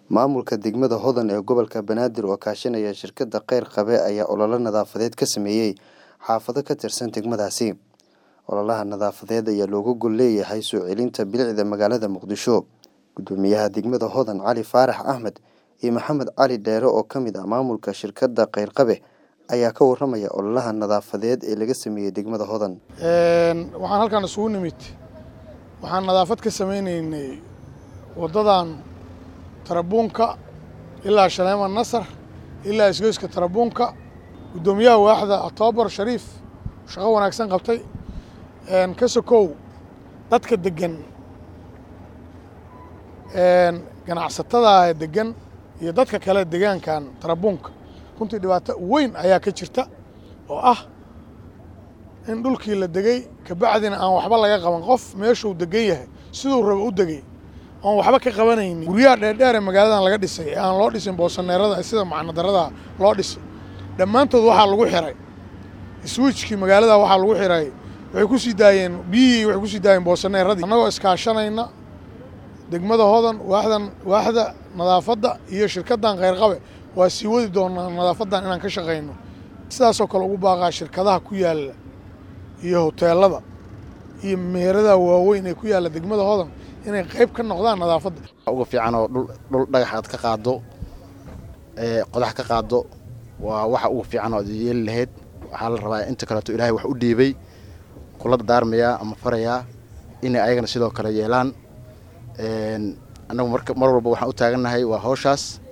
Maamulka degmada Hodan ee gobolka Banaadir oo kaashanaya shirkadda Kheyr Qabe ayaa olole nadaafadeed ka sameeyay xaafado ka tirsan degmadaasi. Ololaha nadaafadeed ayaa looga gol leeyahay soo celinta bilicda magaalada Muqdisho. Guddoomiyaha degmada Hodan Cali Faarax Axmed iyo Maxamed Cali Dheere oo ka mid ah maamulka shirkadda Kheyr Qabe ayaa ka warramaya ololaha nadaafadeed ee laga sameeyay degmada Hodan. waxaan halkan isugu nimid waxaan nadaafad ka sameynaynay waddadan tarabuunka ilaa shaleema nasar ilaa isgoyska tarabuunka guddoomiyaha waaxda octoobar shariif shaqo wanaagsan qabtay ka sokow dadka deggan ganacsatada deggan iyo dadka kale degaankan tarabuunka runtii dhibaato weyn ayaa ka jirta oo ah in dhulkii la degay kabacdina aan waxba laga qaban qof meeshuu degan yahay siduu rabo u degay oon waxba ka qabanaynin guryaha dheerdheer ee magaaladan laga dhisay ee aan loo dhisin boosaneerada sida macnadarada loo dhisay dhammaantood waxaa lagu xiray swiijkii magaalada waxaa lagu xiray waxay ku sii daayeen biyihii waxay ku sii daayeen boosaneeradii annagoo iskaashanayna degmada hodan waaxdan waaxda nadaafadda iyo shirkaddan kheyrqabe waa sii wadi doonaa nadaafaddan inaan ka shaqayno sidaasoo kale ugu baaqaa shirkadaha ku yaalla iyo hoteelada iyo meheradaha waaweyn ee ku yaalla degmada hodan inay qayb ka noqdaan nadaafadda uga fiican oo dhul dhagax aad ka qaaddo qodax ka qaaddo waa waxa ugu fiican oo ad yeeli lahayd waxaa la rabaa inta kaleeto ilaahay wax u dhiibay kula daarmayaa ama farayaa inay ayagana sidoo kale yeelaan annagu mar walba waxaan u taagannahay waa hawshaas